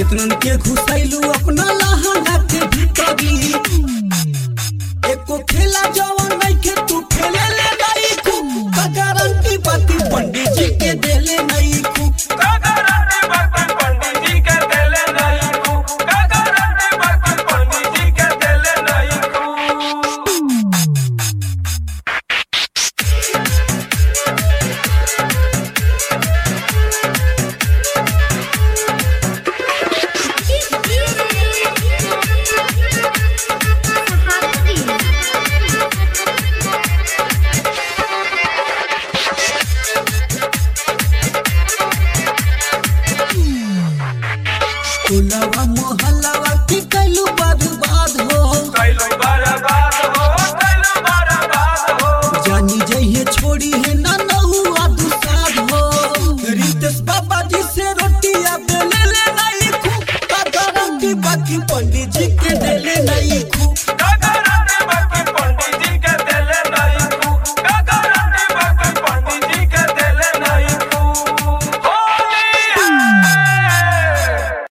कितनन के घुसैलू अपना लहंगा के भीतरी एको खेला जवन नहीं के तू खेले ले नहीं खू गारंटी बाती पंडित जी के देले नहीं खू कागराती बात पंडित जी के देले नहीं कू कागराती बात पंडित जी के देले नहीं कू टोलवा मोहल्लावा की कैलू बर्बाद हो कैलो बर्बाद हो कैलो बर्बाद हो जानी जइए छोड़ी है ना नहुआ दुसाद हो रितेश बाबा जी से रोटियां बेले ले नहीं खू गारंटी बाकी पंडित जी के देले नहीं खू